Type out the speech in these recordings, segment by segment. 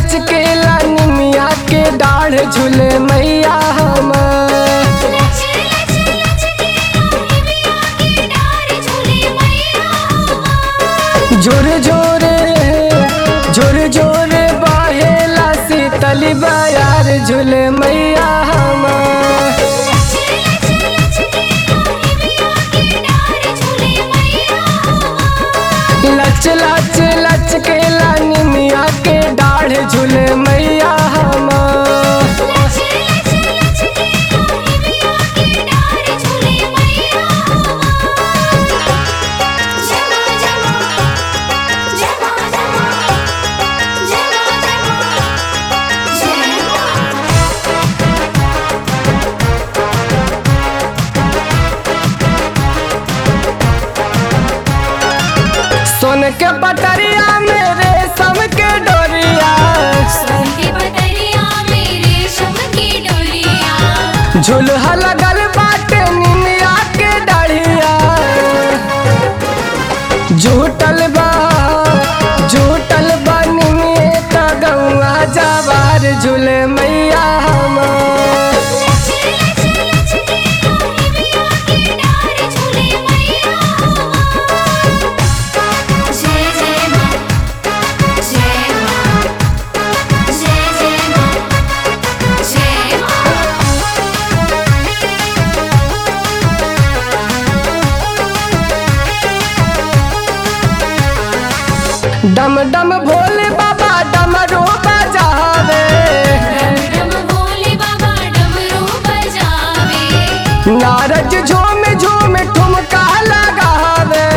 लचकेला निमिया के डाढ़ झूले मैया हमार लच लच लच के निमिया के डार झूले मैया हमार जोर जोरे जोर जोरे बहेला शीतली बयार झूले मैया हमार लच लच लच के निमिया के डार झूले मैया हमार लच लच लचकेला निमिया के डाढ़ झूले मैया हमार लच लच लच के निमिया के डार झूले मैया हमार जमा जमा जमा जमा जमा जमा जमा सोन के पटरिया में रेशम के डोरिया सोन के पतरिया मेरे शम की डोरिया झुलहा लगल बाटे निमिया के डाढ़िया झूटल बा झूटल बा निमिये त गौआ जवार झूले मैया हमार लच लच लच के निमिया के डार झूले मैया हमार जय जय मां जय मां जय जय मां जय मां डम डम भोले बाबा डमरू बजावे डम डम भोले बाबा डमरू बजावे नारद झूम झूम ठुमका लगावे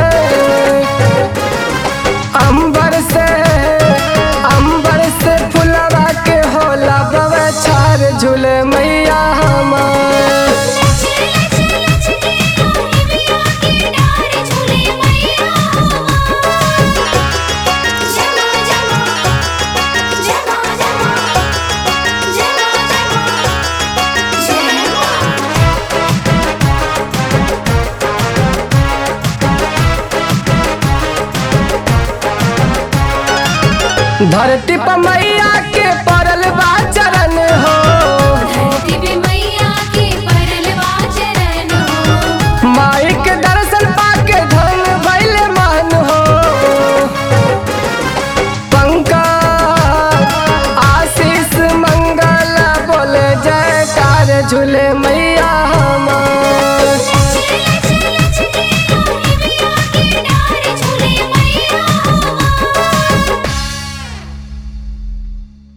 अंबर से अंबर से फुलवा के होला बवछार झूले मैया हमार लच लच लच के निमिया के डार झूले मैया हमार जमा जमा जमा जमा जमा जमा जमा धरती पर मैया के पड़ल बा चढ़